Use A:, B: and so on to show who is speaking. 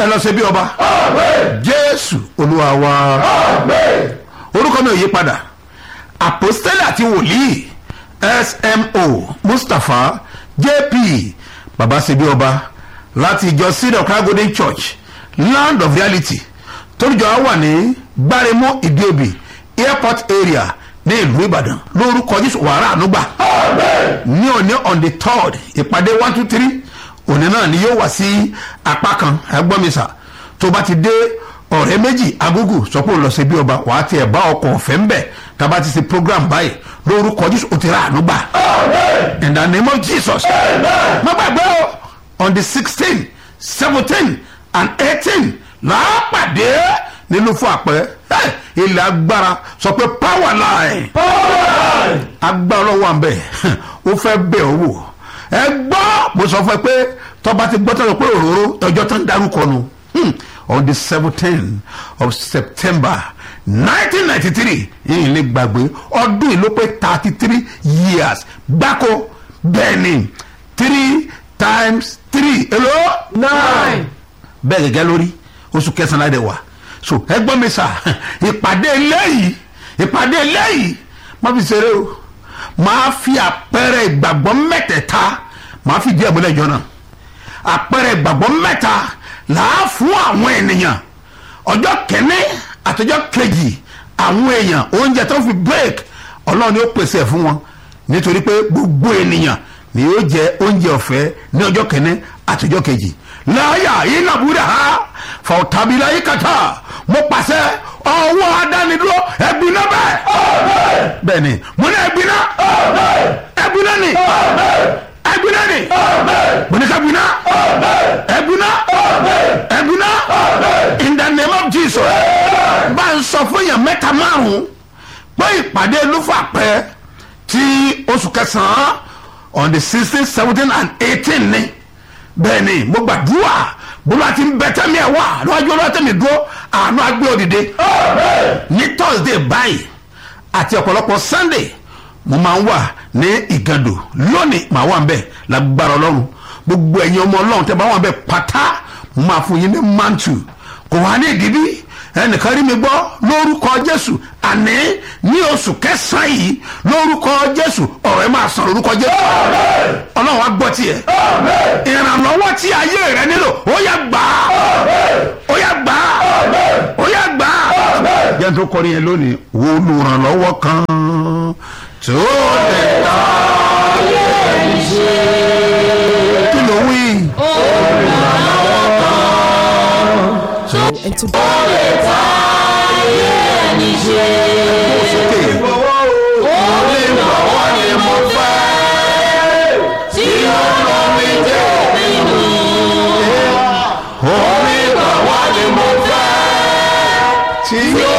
A: ẹ lọ ṣe bí ọba jésù olúwa wa orúkọ mi ò yí padà àpòstélì àti wòlíì smo mustapha jp baba ṣe bí ọba láti ìjọ seed of christ golden church land of reality toríjọ á wà ní gbáremọ ìdíòbí airport area ní ìlú ìbàdàn lórúkọ jésù wàrà ànúgbà ní òní on the third ìpàdé one two three òní náà ni yóò wá sí apá kan ẹgbọ́mísà tó bá ti dé ọ̀rẹ́ méjì agúgù sọ pé ó lọ sí bí ọba wàá tiẹ̀ bá ọkọ̀ ọ̀fẹ́ ń bẹ̀ tá a bá ti ṣe program báyìí lórúkọ jésù ó ti rà ànúgbà in the name of jesus má gbàgbé o on the sixteen seventeen and eighteen làápàdé nínú fún àpẹ ilẹ̀ agbára sọ pé power line agbára ọlọ́wọ́ à ń bẹ̀ ó fẹ́ bẹ̀ ọ́ wò ẹ gbọ́ mo sọ fún ẹ pé tọ́ba ti gbọ́ tọ́lọ́ pé òróró ọjọ́ tó ń darúkọ nu Hmm. on the seventeen of september nineteen ninety three yìí lè gbàgbé ọdún yìí ló pé thirty three years gbáko bẹ́ẹ̀ ni three times three hello
B: nine
A: bẹ́ẹ̀ gẹ́gẹ́ lórí oṣù kẹsàn-án láde wà so ẹgbọ́n mi sà ìpàdé eléyìí ìpàdé eléyìí má fi ṣeré o máa fi àpẹẹrẹ ìgbàgbọ́ mẹ́tẹ̀ẹ̀ta máa fi díẹ̀ múlẹ̀ jọ náà àpẹẹrẹ ìgbàgbọ́ mẹ́ta làá fún àwọn ènìyàn ọjọ́ kẹ́ni àtọjọ́ kejì àwọn èèyàn oúnjẹ tó fi break ọlọ́run ni ó pèsè ẹ̀ fún wọn nítorí pé gbogbo ènìyàn ni yóò jẹ oúnjẹ ọ̀fẹ́ ní ọjọ́ kẹ́ni àtọjọ́ kejì láyà yìí nàbúrà ha fọ̀tàbílà yìí kàtà mo pàṣẹ ọwọ́ adánidúró ẹ̀gbin náà bẹ́ẹ̀ bẹ́ẹ̀ ni mo ní ẹ̀gbin náà ẹ̀gbin náà ni ẹ̀gbin náà ni mo ní kẹ́gbin náà ẹ̀gbin náà ẹ̀gbin náà in the name of jesus bá ń sọ fún yàn mẹ́ta márùn-ún pé ìpàdé lúfà pẹ́ tí oṣù kẹsàn-án on the sixteen seventeen and eighteen ni bẹ́ẹ̀ ni mo gbàdúrà bólú àti bẹ́tẹ́mi ẹ̀ wá lọ́jọ́ olóòtẹ́mi dúró àánú agbé òdìdé ní thursday báyìí àti ọ̀pọ̀lọpọ̀ sunday mo máa ń wà ní ìgàdò lónìí màá wà ń bẹ̀ lágbára ọlọ́run gbogbo ẹ̀yin ọmọ ọlọ́run tẹ́ bá wà ń bẹ̀ pátá mo máa fún yín ní mantu kò wá ní ìdíbí ẹnìkan rí mi gbọ́ lórúkọ jésù àní ní oṣù kẹsàn-án yìí lórúkọ jésù ọ̀rọ̀ ẹ máa sàn lórúkọ jésù ọlọ́run á gbọ́ tiẹ̀ ìrànlọ́wọ́ tí ayé rẹ nílò ó yá gbà á ó yá gbà á ó yá gbà á. jẹ́ tó kọrin yẹn lónìí wo olùrànlọ́wọ́ kan tó lè ta kí ló wí.
B: and to
A: sókè. tí yóò